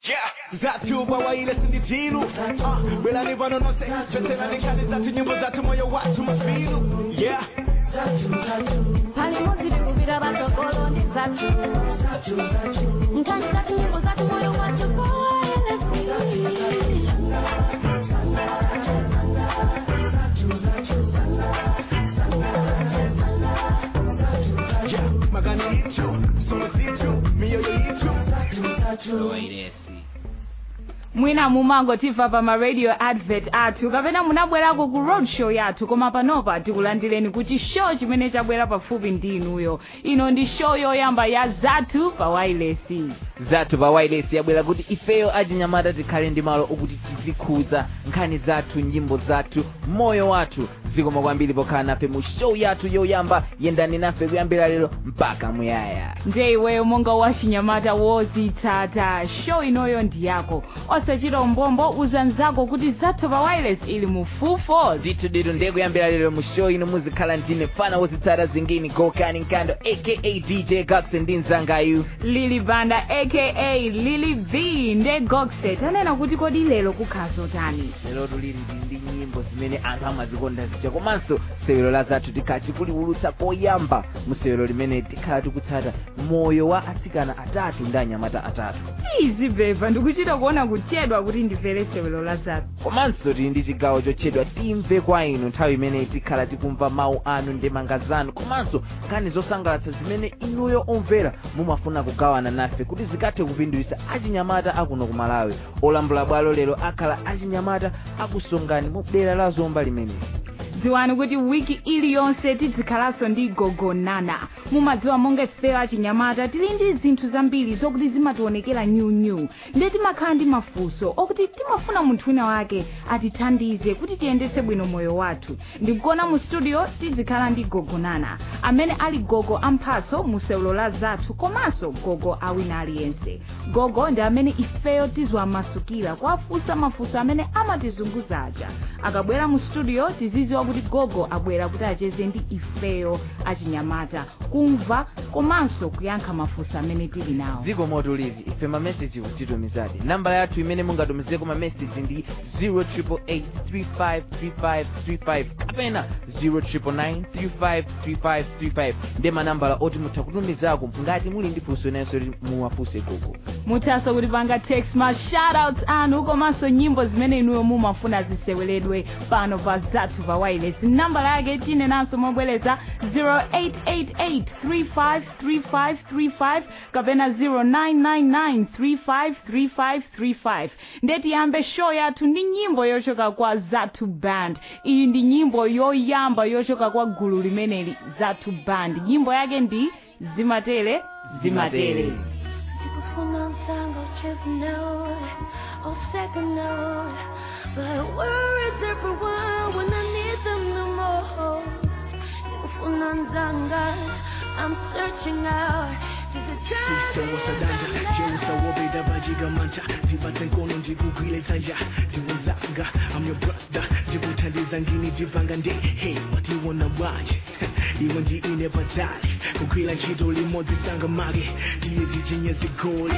yeah zatu bawaile sinditilu uh, belani vanonose chotelani nkani zatu nyimbo zatu moyo watu mafilu yeah palimo zirikuvira vatogolo ndi zatu nkani zatu nyimbo zatu moyo wacho yeah magani yitu somo zitu miyoyo yitu mwina mumangotimva pa maradio advert athu kapena munabwerako ku road show yathu koma panopa tikulandireni kuti show chimene chabwera pafupi ndi inuyo ino ndi show yoyamba ya zathu pa wailesi zathu pa wireless yabwera kuti ifeyo achinyamata tikhale ndi malo okuti tizikhuza nkhani zathu nyimbo zathu moyo wathu zikoma kwambiri pokhala nafe mu show yathu yoyamba yendani nafe kuyambira lero mpaka muyaya nje iweyo monga wachinyamata wozitsata show inoyo ndi yako osachita umbombo uzanzako kuti zathu pa wireless ili mu full force ndithu ditu ndiye kuyambira lero mu show ino muzikhala ndine fana wozitsata zingini gokani nkando aka dj gax ndi mzangayu lili banda aka lili v nde goxet anena kuti kodi lero kukhala zotani lerotu lili ndi nyimbo zimene anthu amazikonda zija komanso sewero la zathu tikhala tikuliwulutsa koyamba mu sewero limene tikhala tikutsata moyo wa atsikana atatu ndi anyamata atatu izi beva ndikuchita kuona kuchedwa kuti ndimvere sewero la zathu komanso tili ndi chigawo chotchedwa timve kwa inu nthawi imeneyi tikhala tikumva mawu anu ndi manga zanu komanso nkhani zosangalatsa zimene inuyo omvera mumafuna kugawana nafe kuti zikathe kupindulitsa achinyamata akuno ku malawi olambula bwalo lero akhala achinyamata akusongani mu dera la zomba limeneli dziwani kuti wiki iliyonse tizikhalanso ndi gogonana mumadziwa monga ifeyo achinyamata tili ndi zinthu zambiri zokuti zimationekera nyunyu nde timakhala ndi mafunso okuti timafuna munthu wina wake atithandize kuti tiyendetse bwino moyo wathu ndikuona mu studio tizikhala ndi gogonana amene ali gogo amphatso mu sewulo la zathu komanso gogo awina aliyense gogo ndi amene ifeyo tiziwamasukira kuwafunsa mafunso amene amatizunguza aja akabwera mu studio tiziziwa kuti gogo abwera kuti acheze ndi ifeyo achinyamata kumva komanso kuyankha mafunso amene tili nawo dziko motulivi ife mameseji kutitumizadi nambala yathu imene mungatumizeko mameseji ndi 088353535 kapena 099353535 ndi manambala oti mutha kutumizako ngati muli ndi funso inenso kuti muwafunse gogo muthanso kutipanga text ma shoutouts anu komanso nyimbo zimene inuyo mumafuna ziseweledwe pano pa zathu pa wireless nambala yake tinenanso mobwereza 0888353535 kapena 0999353535 ndetiyambe show yathu ndi nyimbo yochoka kwa zathu band iyi ndi nyimbo yoyamba yochoka kwa gulu limeneli zathu band nyimbo yake ndi zimatele zimatele Sikufuna msango chase note or second note But words are for one when I need them the most Sikufuna mzanga I'm searching out to the sadanja cheusa wobeda vajigamanta ndibate nkono ndikugwile dzanja ndiwozanga I'm your brother ndikuthandiza ngini ndibvanga nde hey watiwona bwaje iwe ndiine patali kugwila ntchito limodzi sanga mage ndiye ndichinye zigoli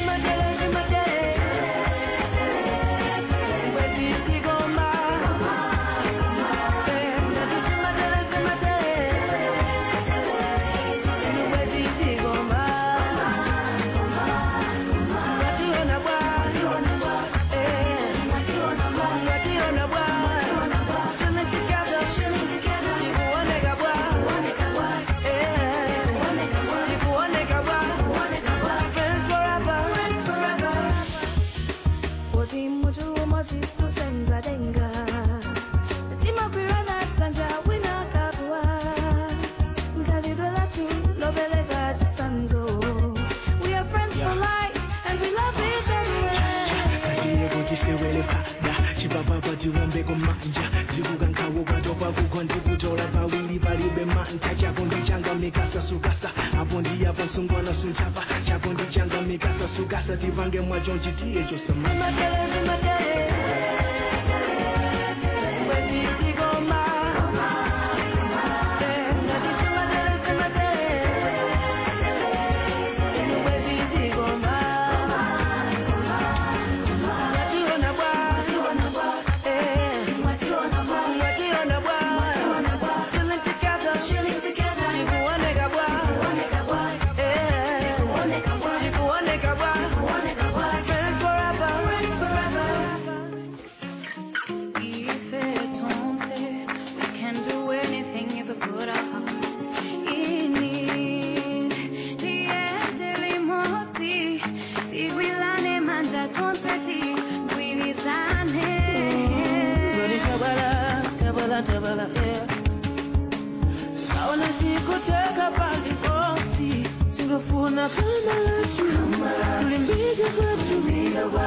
We are friends for life and we love each other. katiye kuti sewele pada chipapapa tiwombeko manja ndikukankawo kwatopa kugwa ndikutola pawiri palibe manta chako ndichanga mikasa sukasa apo ndiyapo sungwana sunchapa chako ndichanga mikasa sukasa tipange mwacho nchitiye chosama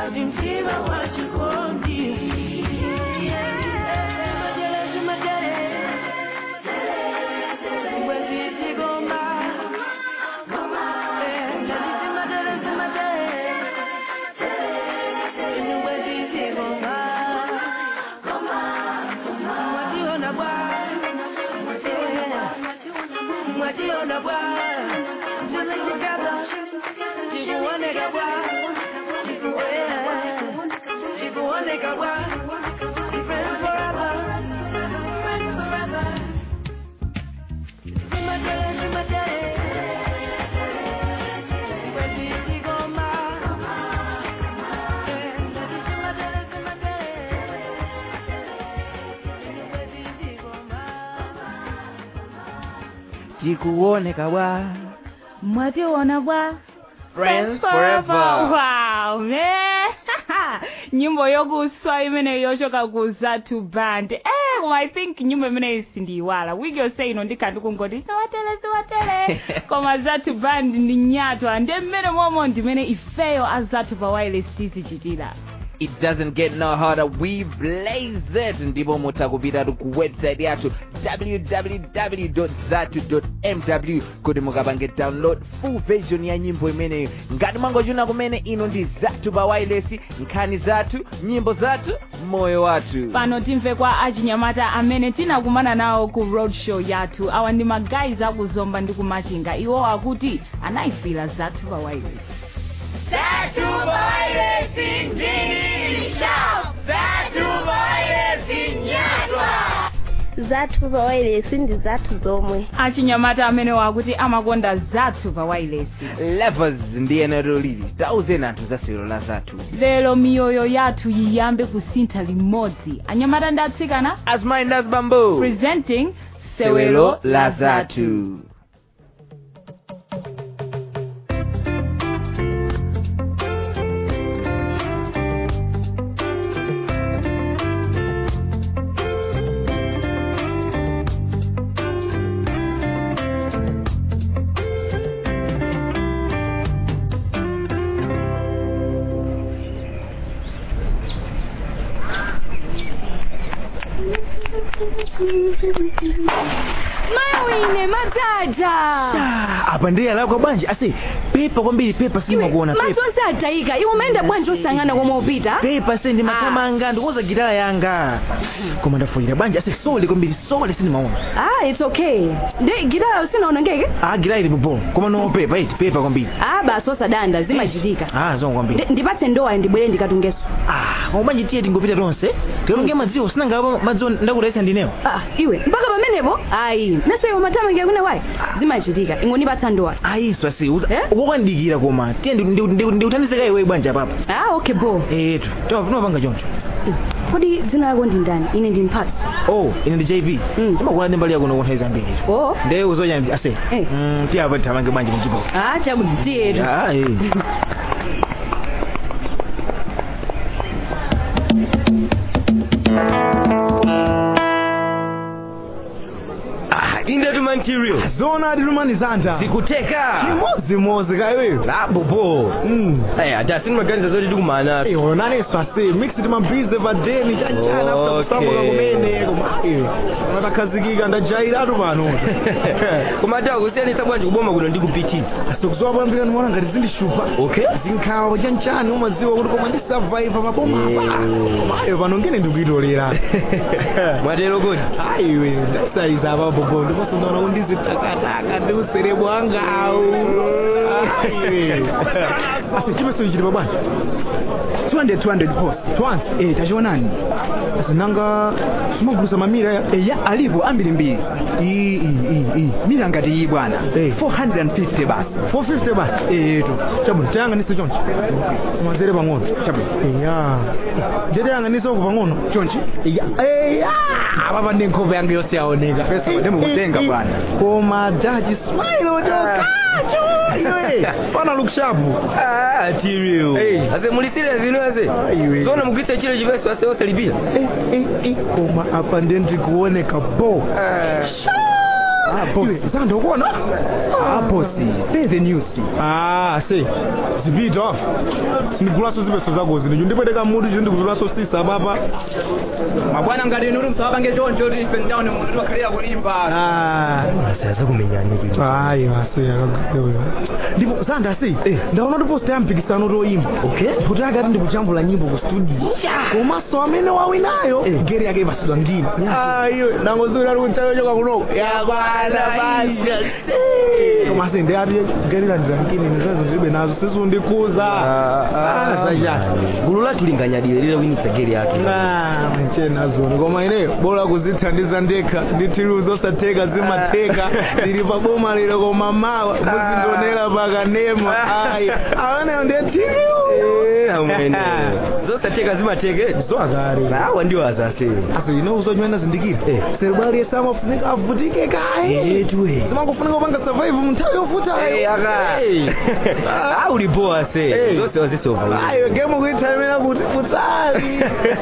ndimtima wa chikondi Majelezi matele Mwezi zigoma Eh, ndadisi majelezi matele Mwezi zigoma Mwationa bwa Mwationa bwa Chilling together Chikuoneka bwa Chikuoneka bwa Friends forever Friends forever Zimatele, zimatele Mwezi zigoma Eh, ndadisi zimatele, zimatele Mwezi zigoma tikuoneka bwa mwationa bwa Friends forever. wow man nyimbo yokuswa imene yochoka ku zatu band eh koma i think nyimbo imeneyi sindiyiwala wigi yonse ino ndikhala ndikungoti siwatele siwatele koma zatu band ndi nyatwa ndi mmene momwe ndimene ifeyo azathu pa wireless tizichitira it doesn't get no harder we blaze it ndipo mutha kupitatu ku website yathu www zatu mw kuti mukapange download full version ya nyimbo imeneyo ngati mwangochuna kumene ino ndi zathu pa wireless nkhani zathu nyimbo zathu moyo wathu pano timve kwa achinyamata amene tinakumana nawo ku road show yathu awa ndi magayizi akuzomba ndi kumachinga iwo akuti anayifira zathu pa wireless zathu pa wireless ndi zathu zomwe achinyamata amene wakuti amakonda zathu pa wireless levels ndi enero lili tauzeni anthu za sewero la zathu lero miyoyo yathu yiyambe kusintha limodzi anyamata ndi atsikana asmayi ndi azibambo presenting sewelo la zathu mawine mataja apa ndiye alakwa bwanji ase pepa kwambiri pepa simakuona pepa masonse atayika iwe umaenda bwanji osangana komwe upita pepa se ndi mathamanga ndikuza gitala yanga koma ndafoyera bwanji ase sole kwambiri sole sindimaona ah it's okay ndi gitala usinaonongeke ah gitala ili popo koma no pepa iti pepa kwambiri ah basi osadanda zimachitika ah zongo kwambiri Ndi- ndipatse ndowa ndibwere ndikatungeso ah koma bwanji tiye tingopita tonse tikalonge madziwo sinangapa madziwo ndakutayisa ndinewo ah iwe mpaka pamenepo ayi naseyo mathamangira kuna wayi zimachitika ingondipatsa ndowa ayiso ase Eh? ukokandikira koma tiye ndiuthandizeka iwe bwanji apapa ah okay bo etu timapanga choncho kodi dzina lako ndi ndani ine ndi mphatso oh ine ndi jp Mm. timakula ndi mbali yako nokunthawi zambiri oh nde uzonyambi ase Eh. mm, tiyapa tithamange bwanji muchipo ah chakudziyetu Ah, eh. inde tuma material zona tilumanizanta zikuteka chimozimozi kaiweyo labobo Mm. Eh, ata sinimaganiza zoti tikumana Eh, ono naneso ase mix timambize padeni chanchana Okay. kusamuka kumene koma atakhazikika ndajairatu pano koma ata kusiyanisa bwanji kuboma kuno ndikupitira asikuzowa kwambira ndimaona ngati zindishupa okay zinkhawa chanchani umaziwa kuti koma ndisavaiva maboma apa koma ayo pano ngene ndikuitolera mwatero kodi aiwe ndasaiza apa bobo ndiponso ndaona kundizitakataka ndi usere bwangawu asi chipeso ichiti pabwanji 200 200 post twansi eh tachionani asinanga simagulusa mamira ya eya alipo ambiri mbiri iyi iyi iyi iyi mira ngati iyi bwana Eh. 450 basi 450 basi eto chabwino tayang'anise chonchi umazere pang'ono Chabwino. eya ndetayang'anise uku pang'ono chonchi eya eya papa ndi nkhope yangu yonse yaoneka Pesa ndimukutenga bwana. koma daji smile otokacho iwe pana lukshapu Ah, material Eh. ase muli serious ino ase Ah, iwe. zona mugwitsa chile chipeso ase osalipira Eh, eh, eh, koma apa ndiye ndikuoneka bo iwe zanda ukuona aposi say the news ah se zipita ndigulaso zipeso zakozi ndicho ndipweteka mutu cho ndikuzulaso sisa papa mabwana ngati inu msawapange choncho kuti ife mtaone munthu tiwakhalira kulimba saza kumenyani ayi ase akagawewa ndipo zanda se ndaona kuti posta ya mpikisano toyimba okay kuti akati ndikuchambula nyimbo ku studio komanso amene wawinayo gere yake ipasidwa ngini ayo nangozuri ali kuntayochoka kunoko yakwana basa komase ndi ati gere landira ngini nizazo ndilibe nazo sizundikuza gulu lathu linganyadire lile winitsa gere yake mchenazoni koma ineyo bora kuzithandiza ndekha ndithiluzo osatheka zimatheka ndili pa boma lero koma mawa muzindionera pakanema ayi ameneyo ndiyethiliu zosatheka zimatheke zoakale awa ndiwo azase asi inouzo chimene zindikira seribali yese amafunika avutike kaye etuwe zimangofunika upanga survive munthawi yovutayo aka ulipoa se zonse wazisova ayo gemu kuithalimira kuti futsali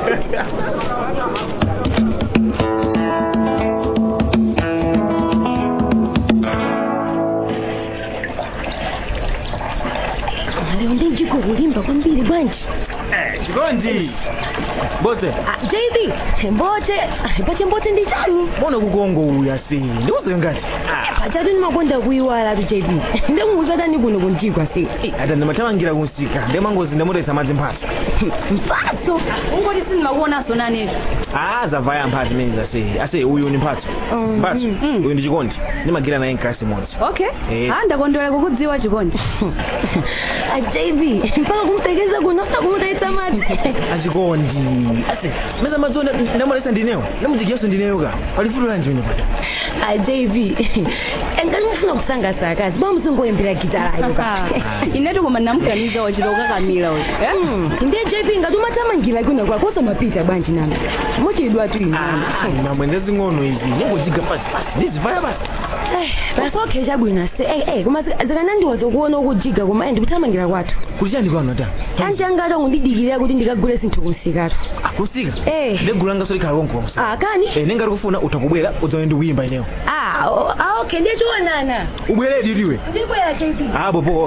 lero ndijiko kulimba kwambiri bwanji chikondi bote Ah, jb mbote Ah, pache mbote ndi chani mbona kukongo uya se ndikuze ngati pachatu ndimakonda kuyiwala tu jb ndikunguzatani kuno kunjigwa se ata ndimathamangira kunsika ndemangozi ndamutesa madzi mphatso mphatso ungoti sindimakuonaso nane ah zavaya mphatso imene zase ase uyu ni mphatso mphatso uyu ndi chikondi ndimagira naye mklasi imodzi okay Eh. ah ndakondwera kukudziwa chikondi Ah, jb mpaka kumtekeza kuno sakumutaisa madzi achikondi ase meza madzi ndamutesa ndinewo ndamujigiyaso ndineyo ka palifuto lanji wene pata Ah, jb engati mufuna kusangasa akazi bwa muzingoyembera gitarayo ka inetu koma ndamukaniza wachitoka kamila uyu ndiye jp ngati umathamangira kuno kwako osamapita bwanji nami mochedwa tu inani mamwende zing'ono izi ningojiga pasi pasi ndizivaya basi basi okay chabwino se eh eh koma zikanandiwa zokuona ukujiga koma ndikuthamangira kwathu kuti chani kwanu ata kanji angati akundidikirira kuti ndikagule sinthu kunsikatu kusika Eh. ndegulanga solikhala konko kusika ah kani Eh, nengati kufuna utakubwera udzaone ndikuyimba ineyo ah o- ah, okay ndiye tionana ubweredi iliwe ndibwera jp abo po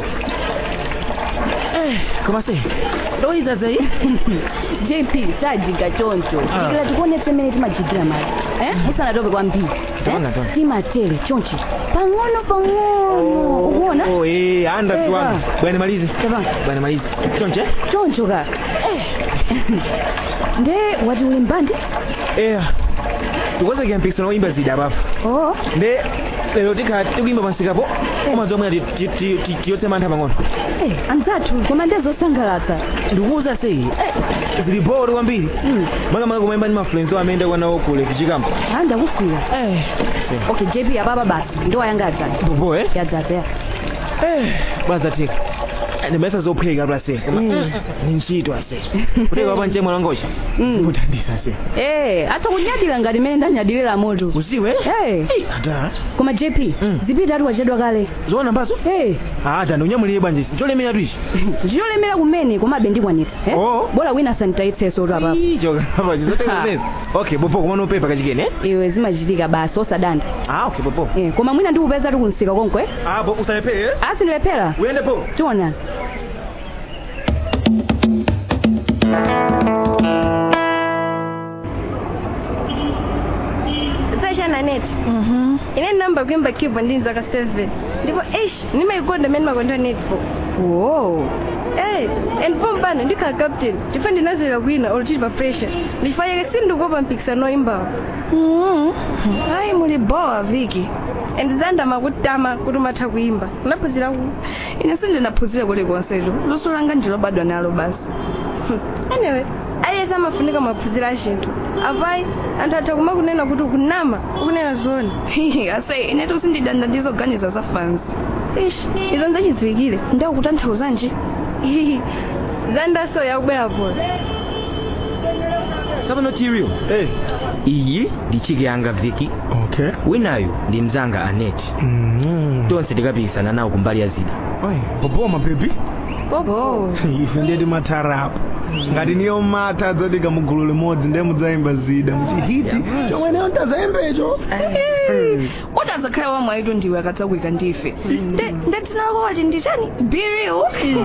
koma se ndoyiza zayi jp sajiga choncho Ah. ikila tikuonese mmene timajigira mali eh musanatope kwambiri Tapanga, eh? tapanga. timatere chonchi pang'ono pang'ono ukuona Oh, eh, anda Eh, tuwana ah. bwana malize Tapanga. bwana malize chonche choncho ka eh. nde wati uli mbandi eh tikozekera mpikisano woyimba zida apapo oh nde lero tikhala tikuyimba pansikapo umazi omwe tiyotse mantha pang'ono eh, anzathu koma ndezosangalatsa ndikuuza se zili boro kwambiri makamaka kumayimba ndi mafluenso amene ndakwanawo kule kuchikampo ah ndakukwira okay jp apapa basi ndiwayanga adzadza popo eh yadzadza ya bwazatheka ndimayesa zopheka plase koma ni ntchito ase kuteka wapa mche mwana wangocha mutandisa se eh atha kunyadira ngati mmene ndanyadilira moto usiwe eh ata koma jp zipita ati wachedwa kale zoona mbazo eh ata ndiunyamulire bwanji cholemera twichi ndiyolemera kumene komabe ndikwanitsa eh? Oh. bora wina sanitaitseso tu apapa choka zotekanezi okay popo kumana upepa kachikene eh? iwe zimachitika basi osadanda ah okay popo eh, koma mwina ndikupeza tikunsika konkwe ah po usalepere asindilephera uyende po tiona sashana net ine namba kuimba keyboard ndini zaka 7 ndipo ish nimaikonda mene makonda netpo oh. Eh, and pompano ndikhala captain chifukwa ndinazera kwina oluchiti pa pressure ndichifanyake sindikuopa mpikisano imbawo ayi muli bowa viki and zandama kutama kuti umatha kuimba unaphunzira ku ine sindinaphunzire kulikonsetu luso langa ndilobadwa nalo basi anyway aliyense amafunika maphunziro a chinthu apayi anthu atha kumakunena kuti ukunama ukunena zona ase inetu sindidanda ndizoganiza za fansi ish izo ndachidziwikire ndakutanthauzanji zandaso yakubwera polo kapano tirio Eh, iyi ndi chiki yanga viki okay. winayu ndi mzanga aneti Mm. tonse tikapikisana nawo kumbali ya zida Oi, popo mabebi popo ife ndiye timatharapo ngati niyo mata adzadika mugulu limodzi ndiye mudzayimba zida muchihiti chomwe neyo ntazayimbecho kuti adzakhala wamwe aitu ndiwe akadzakuika ndife ndatinakoti ndichani biriu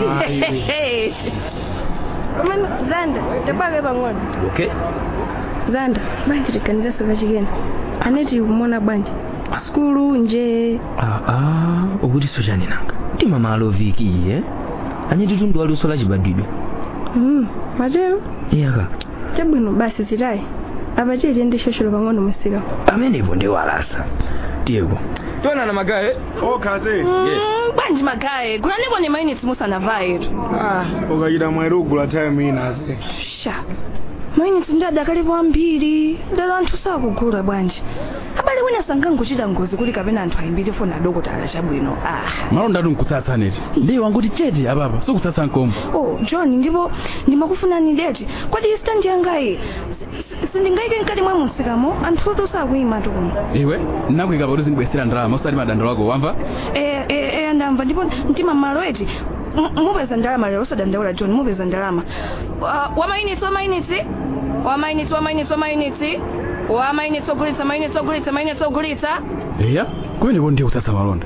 pamene zanda tapake pang'ono okay zanda bwanji tiganiza sakachikena aneti kumona bwanji skulu nje aa ukuti sochani nanga mtima malo viki iye anyeti tundu aluso la chibadwidwe Mm, matero iyaka chabwino basi zitayi apa tiye tiyende shosholo pang'ono musika amenepo ndi walasa tiyeko tonana magaye okase Mm, bwanji magaye kunanipo ni mainitsi musanavayetu ukachita mwere ugula time inase sha mainitsi ndi adakalipo ambiri ndalo anthu sakugula bwanji abale wina sangangochita ngozi kuti kapena anthu ayimbire foni adokotala chabwino ah malonda tumkutsatsaneti ndiye wanguti chete apapa sikutsatsa nkombo oh john ndipo ndimakufuna deti kodi stand yangayi sindingayike mkati mwa musikamo anthu sakuyima tukuno iwe nakuyika pakuti zingibwesera ndalama usati madandalo ako wamva eh eh eh ndamva ndipo mtima malo eti M- mupeza ndalama lero usadandaula john mupeza ndalama uh, wamainitsi wamainitsi wamainitsi wamainitsi wamainitsi wamainitsi ogulitsa mainitsi ogulitsa mainitsi ogulitsa iya kumeneko ndiye kutsatsa malonda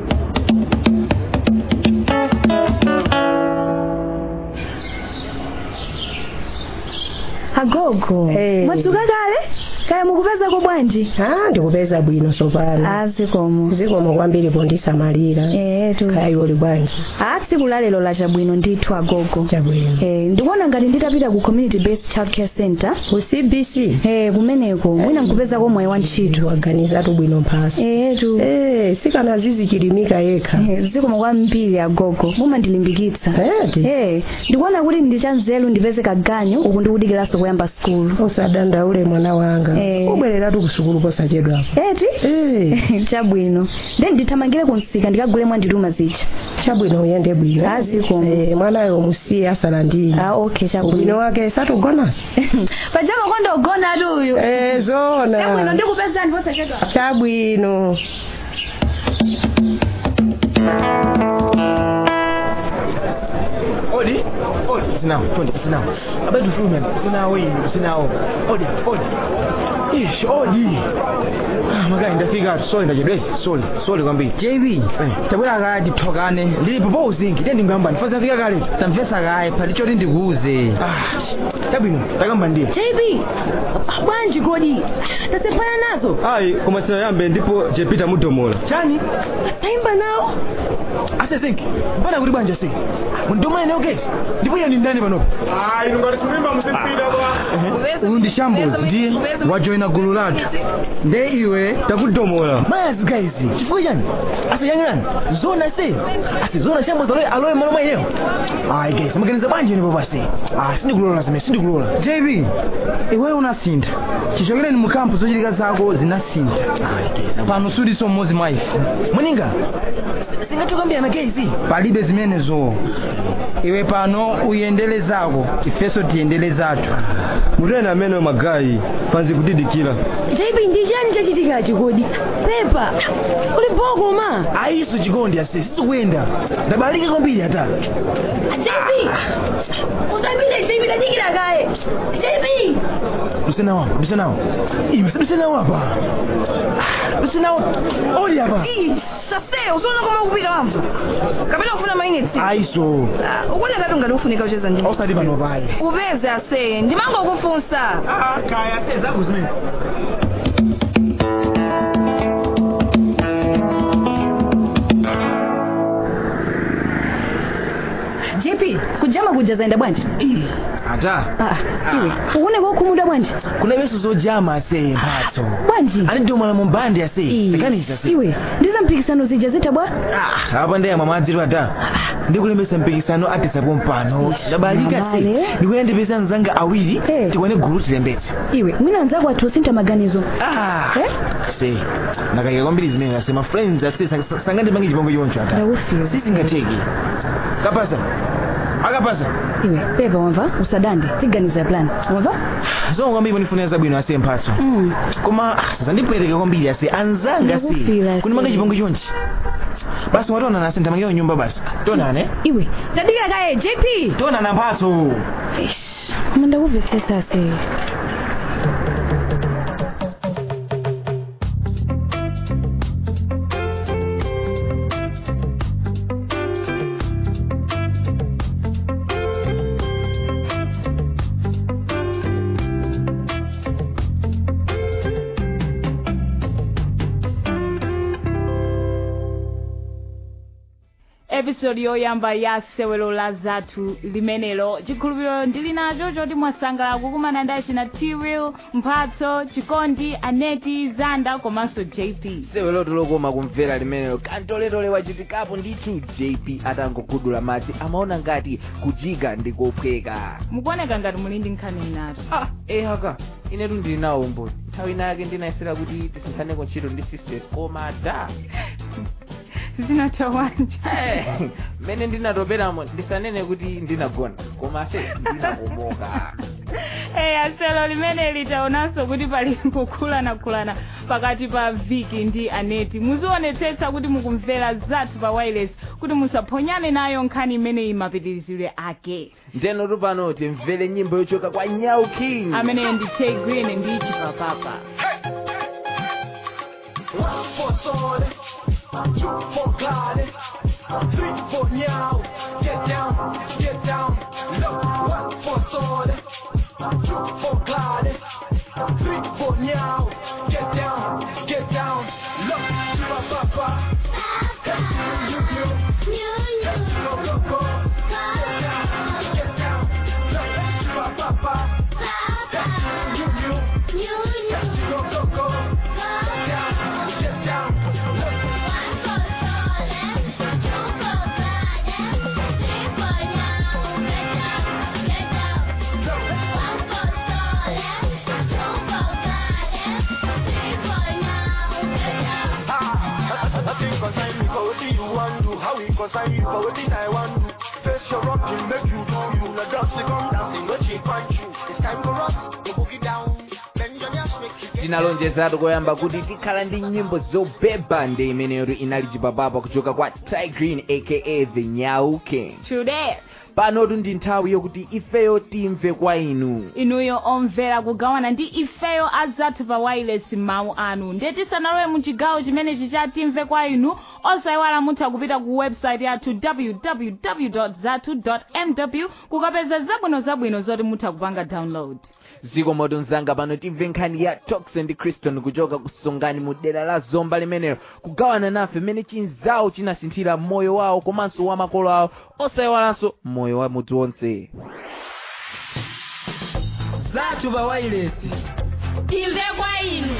agogo Eh. mwadzuka kale kaya mukupezako bwanji ah ndikupeza bwino sopano ah zikomo zikomo kwambiri pondisamalira etu kaya iwoli bwanji ah tsiku lalelo la chabwino ndithu agogo chabwino eh ndikuona ngati nditapita ku community based childcare center ku cbc eh kumeneko mwina nkupezako mwayi wa ntchito waganizatu bwino mphaso etu eh sikana zizichilimika yekha Eh, zikomo kwambiri agogo mumandilimbikitsa Eti. eh ndikuona kuti ndichanzelu ndipeze kaganyu uku ndikudikiranso kuyamba skulu usadandaule mwana wanga Eh. ubwereratu ku sukulu posachedwapo eti eh chabwino nde ndithamangire kumsika ndikagule mwandituma zija chabwino uyende bwino Ah, zikomo. eh mwanayo musiye asalandire ah okay ubwino chabwino wake satugonaso pajama kondogona atu uyu eh chabwino zona ndikupeza ndiposachedwa chabwino odi odi usinawo tonde usinawo abatu fumen usinawo ino usinawo odi odi ish odi Ah, magayi ndafika atu sole ndachedwesi sole sole kwambiri jb tabwera kaya tithokane ndilipo po uzingi ndiye ndingamba ndifasa ndafika kale tamvesa kaya pali choti ndikuuze Ah, chabwino takamba ndiye jb bwanji kodi tasepana nazo ayi koma sinayambe ndipo jepita mudomola chani tayimba nawo ase zingi mpana kuti bwanja se mundomala nayo kesi ndipo iye ni ndani panopo ayi ngati kuimba musipida kwa uyu ndi shambozi ndiye wajoyina gulu lathu nde iwe takudomola mayazi guys chifukwa chani asiyang'ani zona se ase zona shambozi aloye aloye malo mwa ineyo ayi guys amaganiza bwanji nipo pase ah sindikulola zimene sindikulola jb iwe unasintha chichokereni mu kampu zochitika zako zinasintha pano suliso mmodzi mwa ife muninga singatokambirana guys palibe zimenezo iwe pano uyendele zako ifeso tiyendele zathu mutene amene magayi panzi kudidikira jb ndi chani chachitikachi kodi pepa uli boko ma ayiso chikondi ase sizikuyenda ndabalika kwambiri ata jb utambire jb tadikira kaye jb lusinawo lusinawo iwe lusinawo apa lusinawo oli apa sase usiona koma ukupita wamva kapena kufuna mainitsi ayiso ukuona ngati ungati ufunika ucheza ndi osati pano pale upeze ase ndimanga kufunsa kaya ase zako zimene jp kujama kuja zaenda bwanji ata ah iwe uone kwakhumuda bwanji kuna iwenso zojama ase mphatso bwanji anidomala mu mbandi ase Ii. mekanisa ase iwe ndiza mpikisano zija zita bwa Ah, apa ndeyamwa madzitu ata ndikulembesa mpikisano atisapo mpano ndabalika se Mabale. ndikuyendepesa mzanga awiri Eh. tikwane gulu tilembetse iwe mwina anzako athu osintha maganizo Ah, Eh? se ndakayika kwambiri zimene ase ma friends ase sang- sangandipange chipongo choncho ata ndakufira sisingatheki kapasa akapasa iwe pepa wamva usadande tiganiza plan wamva zonga kwambiri pondifunira zabwino ase mphatso mm. koma ah, sasa ndipweteke kwambiri ase anzanga Ndakufira se ase. kundimanga chipongo chonchi basi watonana ase ndamangire nyumba basi tonane iwe tadikira kaye jp tonana mphatso Fish. mumvetsetsa se episodi yoyamba ya sewelo la zathu limenelo chikhulupiriro ndili nacho choti mwasangalala kukumana ndi achina tiriel mphatso chikondi aneti zanda komanso jp sewelo lokoma kumvera limenelo kantoletole wachitikapo ndithu jp atangogudula madzi amaona ngati kujiga ndi kophweka mukuoneka ngati muli ndi nkhani inato ah ehaka inetu ndili nawo umboni nthawi inayake ndinayesera kuti tisinthaneko ntchito ndi sisters koma da zinatawanja mmene ndinatoperamo ndisanene kuti ndinagona koma se ndinakomoka eya selo limene litaonanso kuti pali kukhulanakhulana pakati pa viki ndi aneti muzionetsetsa kuti mukumvera zathu pa wireless kuti musaphonyane nayo nkhani imene imapitirizire ake ndeno pano timvere nyimbo yochoka kwa nyau king amene ndi tay green ndi chipapapa One for solid, two for glide, three for now. Get down, get down. Look, one for solid, two for glide, three for now. Get down, get down. Look, Shiba Papa. Hey, you, you, you. Hey, go, go, go. Get down, get down. Look, Shiba Papa. Hey, you, you, Hey, go, go, go. Get down, get down. Nothing concern me, but what do you want to? How we concern you, but what did I want to? Face your rocking, make you do you. No dust to come dancing, no cheap punch you. It's time for us to boogie down. Bend your knees, make you tinalonjezatu koyamba kuti tikhala ndi nyimbo zobeba ndi imeneyo inali chipapapa kuchoka kwa ty green aka the nyau king today panotu ndi nthawi yokuti ifeyo timve kwa inu inuyo omvera kugawana ndi ifeyo azathu pa wireless mawu anu ndiye tisanalowe mu chigawo chimenechi cha timve kwa inu osayiwala mutha kupita ku website yathu www zathu mw kukapeza zabwino zabwino zoti mutha kupanga download ziko moto mzanga pano timve nkhani ya tox and criston kuchoka kusongani mu dera la zomba limenelo kugawana nafe mmene chinzawo chinasinthira moyo wawo komanso wa makolo awo osayiwalanso moyo wa mudzi wonse zathu pa wireless timve kwa inu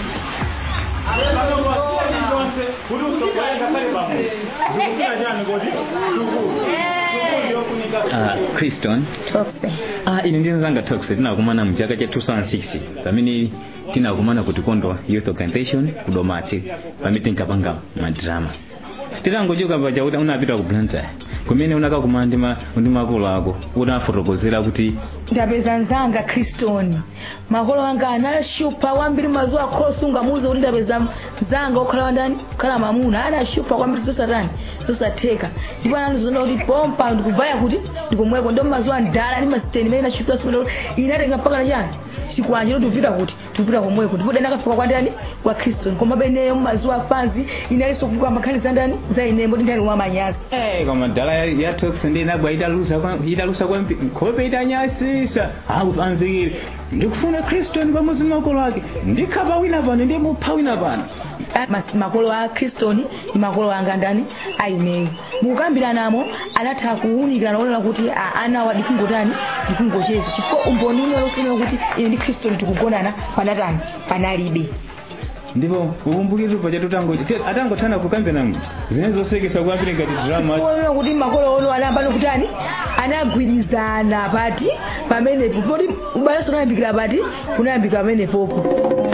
Ah, Criston ah, ine ndinzanga tox tinakumana mu chaka cha 2006 pamene tinakumana ku tikondo youth organization ku domati pamene tinkapanga madrama titangochoka paja kuti unapita ku blantyre kumene unakakumana ndi ma- ndi makolo ako unafotokozera kuti ndapeza nzanga kristoni makolo anga anashupa kwambiri mazuwa akhosi ungamuuze kuti ndapeza nzanga okhala wandani kukhala mamuna anashupa kwambiri zosatani zosatheka ndipo anandizonda kuti pompa ndikuvaya kuti ndikomweko ndo mazuwa ndala ndi masiteni imene inashupira sipenda kuti inatenga mpaka na chani chikwanje kuti upita kuti tikupita komweko ndipo dani akafika kwa ndani kwa kristoni koma beneyo mumazuwa afanzi inalinso kuvuka makhali za ndani za inembo ndi ndani wamanyazi Eh, koma dala ya, ya tox ndi inabwa italusa kwa italusa kwa mpi- nkhope itanyasisa akupanzikire ndikufuna kristoni pamodzi makolo ake ndikhapa wina pano ndi mupha wina pano Ah, mas- makolo a kristoni ndi makolo anga ndani aineyo mukukambiranamo anatha kuwunikira naonera kuti ah, ana wa ndikungotani ndikungocheza chifukwa umboni unena usinena kuti ine ndi kristoni tikugonana panatani panalibe ndipo ukumbukire paja tutangoji atangothana kukambirana zimene zosekesa kwambiri ngati drama kuonera kuti makolo ono anayamba nokutani anagwirizana pati pamenepo poti ubalenso unayambikira pati unayambika pamenepopo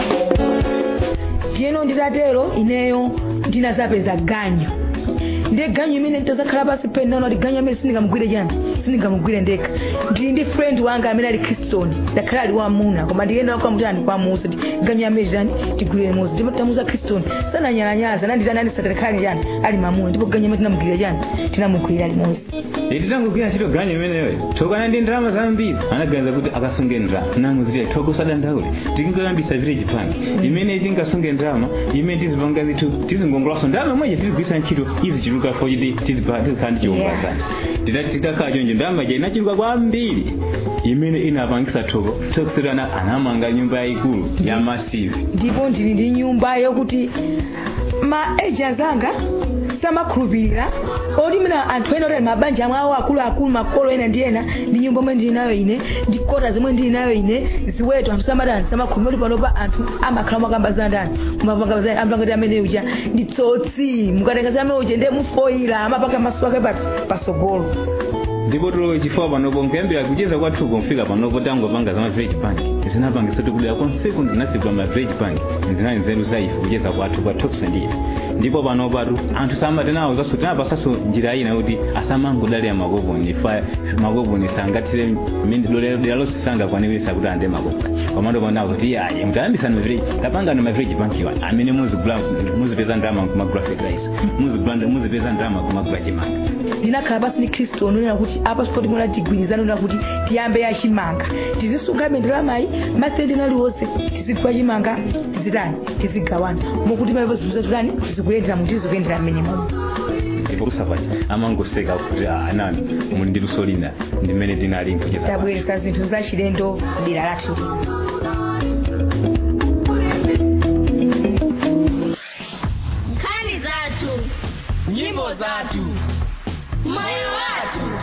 tiyeno nditatero ineyo ndinazapeza ganyo ndiye ganyo imene nditazakhala pasi pene naona kuti ganyo amene sindingamugwire chani sindingamugwire ndekha ndili ndi friend wanga amene ali kriston ndakhala ali wamuna koma ndiyenda kwa mutani kwamusa ti ganyamezani tigwire mozi ndipo tamuza kriston sananyalanyaza nanditani andisatalekhalani chani ali mamuna ndipo ganyama tinamugwirira chani tinamugwirira limozi titangogwira ntchito ganyu imeneyo thokana ndi ndalama zambiri anaganiza kuti akasunge ndalama nangu ziti thoko sadandaule tikingoyambisa village bank imene tingasunge ndalama imene tizipanga zithu tizingongolaso ndalama imweje tizigwisa ntchito izichuluka fo chiti tizikhala ndi chiwombazani titakhala chonjo ndalama ja inachuluka kwambiri imene inapangisa thoko thokosetana anamanga nyumba yayikulu ya masive ndipo ndili ndi nyumba yokuti ma agents anga samakhulupirira oti mina anthu ena otali mabanja amwe awo akuluakulu makolo ena ndi ena ndi nyumba omwe ndili nayo ine ndi kota zomwe ndili nayo ine ziweto anthu samadani samakhulupirira oti panopa anthu amakhala mwakambazana ndani mumapangabazana amapangati amene uja ndi tsotsi mukatenga za amene uja ndiye mufoyira amapanga maso ake pati pasogolo ndipo tulo chifukwa panopo nkuyambira kucheza kwathu kumfika panopo tangopanga za mavillage bank zinapangisa tikudera konseku ndinatsigwa mavillage bank ndinali nzeru zaife kucheza kwathu kwa toks ndiye ndipo panopatu anthu samatenawo zaso tinapasaso njira ina kuti asamangodalira makoponi fa makoponi sangatire dera lonse sangakwanirisa kuti ande makoponi pamando panawo kuti yaye mutayambisani mavillage tapangani mavillage bank iwa amene muzipeza ndalama kumagula fertilizer muzipeza ndalama kumagula chimanga ndinakhala pasi ndi khristu onena kuti apa sipoti mona tigwirizana onena kuti tiyambe ya chimanga tizisunga ndalamayi masenti aliwonse tizigula chimanga tizitani tizigawana mokuti maipo zinthu zatulani tizikuyendera mu tizikuyendera mmene momwe ndipo kusapati amangoseka kuti anani muli ndi luso lina ndimene tinali nkucheza tabweresa zinthu zachilendo dera lathu nkhani zathu nyimbo zathu moyo wathu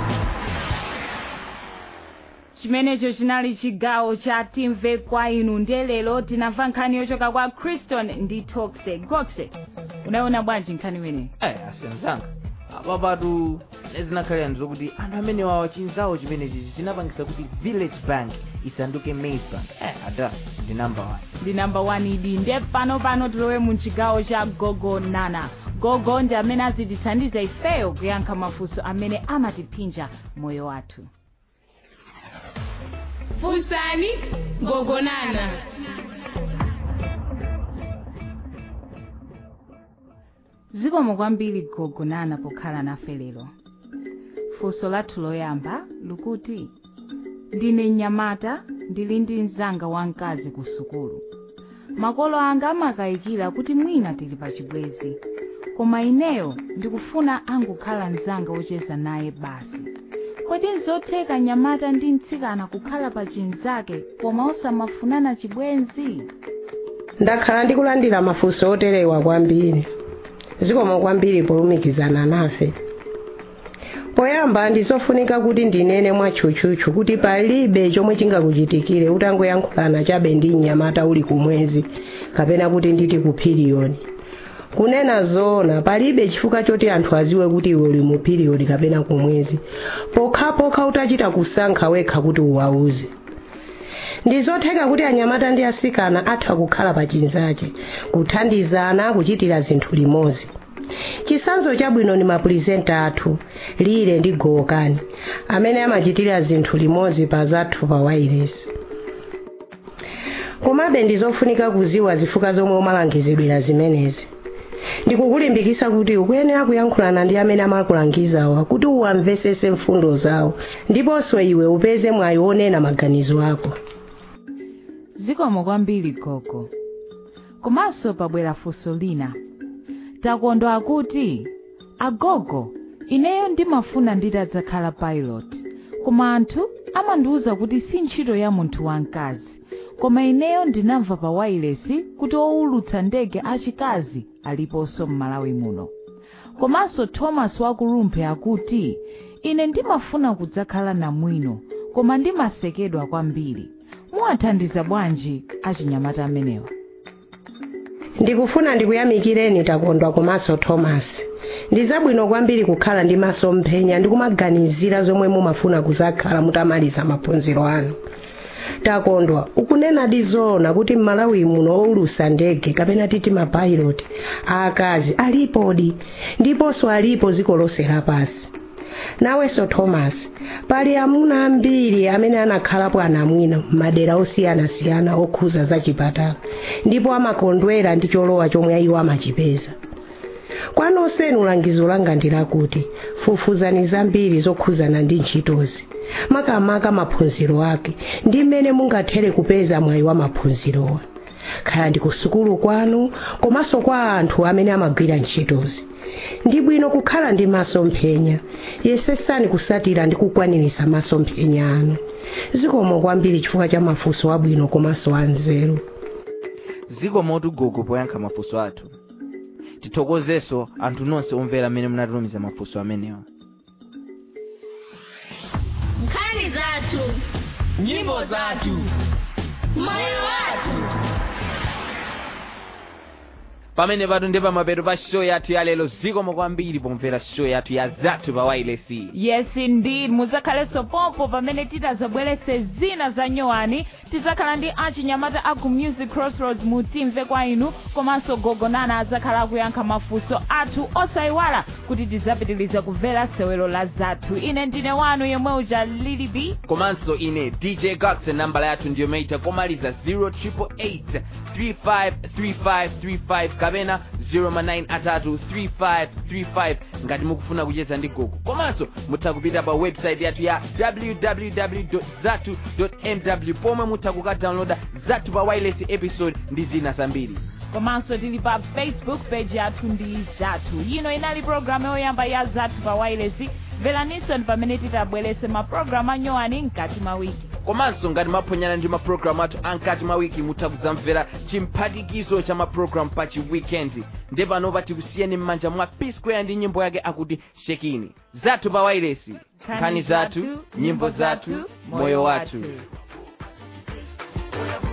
chimenecho chinali chigawo cha timve kwa inu ndiye lero tinamva nkhani yochoka kwa criston ndi toxe goxe unaona bwanji nkhani imene eh asenzanga apapatu zinakhalira ndizokuti anthu amene wawa chinzawo chimenechi chinapangisa kuti village bank isanduke maize bank eh ada ndi number one ndi number one idi ndiye pano pano tilowe mu chigawo cha gogo nana gogo ndi amene azitithandiza ifeyo kuyankha mafunso amene amatipinja moyo wathu funsani gogonana zikomo kwambiri gogo nana pokhala nafe lero funso lathu loyamba likuti ndine mnyamata ndili ndi mzanga wamkazi ku sukulu makolo anga amakayikira kuti mwina tili pa chibwezi koma ineyo ndikufuna angokhala mzanga wocheza naye basi kodi nzotheka mnyamata ndi mtsikana kukhala pa chinzake koma osamafunana chibwenzi ndakhala ndikulandira mafunso oterewa kwambiri zikomo kwambiri polumikizana nafe poyamba ndizofunika kuti ndinene mwatchutchutchu kuti palibe chomwe chingakuchitikire utangoyankhulana chabe ndi mnyamata uli kumwezi kapena kuti nditi ku piriyoni kunena zoona palibe chifukwa choti anthu aziwe kuti iwe uli mu piriyodi kapena kumwezi pokhapokha utachita kusankha wekha kuti uwauze ndizotheka kuti anyamata ndi asikana atha kukhala pa chinzache kuthandizana kuchitira zinthu limodzi chisanzo chabwino ni mapulizenta athu lile ndi gowokani amene amachitira zinthu limodzi pa zathu pa wairesi komabe ndizofunika kuziwa zifukwa zomwe umalangizidwira zimenezi ndikukulimbikisa kuti ukuyenera kuyankhulana ndi amene amakulangizawa kuti uwamvesese mfundo zawo ndiponso iwe upeze mwayi wonena maganizo ako zikomo kwambiri gogo komanso pabwera funso lina takondwa akuti agogo ineyo ndimafuna nditadzakhala pilot koma anthu amandiwuza kuti si ntchito ya munthu wamkazi koma ineyo ndinamva pa wailesi kuti owulutsa ndege achikazi aliponso m'malawi muno komanso thomas wakulumphe akuti ine ndimafuna kudzakhala namwino koma ndimasekedwa kwambiri muwathandiza bwanji achinyamata amenewa ndikufuna ndikuyamikireni takondwa komanso thomas ndi zabwino kwambiri kukhala ndi masomphenya ndi kumaganizira zomwe mumafuna kuzakhala mutamaliza maphunziro anu takondwa ukunena zoona kuti m'malawi muno owulutsa ndege kapena titi mapilot aakazi alipodi ndiponso alipo dziko lonse lapansi nawenso thomas pali amuna ambiri amene anakhalapo anamwino m'madera osiyanasiyana okhuza za chipatala ndipo amakondwera ndi cholowa chomwe iwo amachipeza kwa nonsenu langizo langa ndi lakuti fufuzani zambiri zokhuzana ndi ntchitozi makamaka maphunziro ake ndi mmene mungathere kupeza mwayi wa maphunzirowa kaya ndi kusukulu kwanu komanso kwa anthu amene amagwira ntchitozi ndi bwino kukhala ndi masomphenya yesesani kusatira ndi kukwaniritsa masomphenya anu zikomo kwambiri chifukwa cha mafunso abwino komanso anzeru zikomo gogo poyankha mafunso athu tithokozenso anthu nonse omvera amene munatumiza mafunso amenewa nkhani zathu nyimbo zathu moyo wathu pamene patu ndi pamapeto pa show yathu ya lero zikomo kwambiri pomvera show yathu ya zathu pa wailesi yes indeed muzakhalenso pompo pamene titazabweretse zina za nyowani tizakhala ndi achinyamata aku music crossroads mutimve kwa inu komanso gogonana azakhala akuyankha mafunso athu osayiwala kuti tizapitiliza kumvera sewero la zathu ine ndine wanu yemwe uja lili b komanso ine dj gax nambala yathu ndiyo meita komaliza 0888 353535 kapena 09 atatu 3535 ngati mukufuna kucheza ndi gogo komanso mutha kupita pa website yathu ya www zatu mw pomwe mutha kukadownloada zathu pa wireless episode ndi zina zambiri komanso tili pa facebook page yathu ndi zathu ino inali programu yoyamba ya zathu pa wireless mveraninso pamene titabweretse mapulogalamu anyowani mkati mwa wiki komanso ngati maphonyana ndi mapulogalamu athu ankati mwa wiki mutha kudzamvera chimphatikizo cha mapulogalamu pa chiwikendi nde panopa tikusiyeni m'manja mwa p square ndi nyimbo yake akuti shekini zathu pa wailesi nkhani zathu nyimbo zathu moyo wathu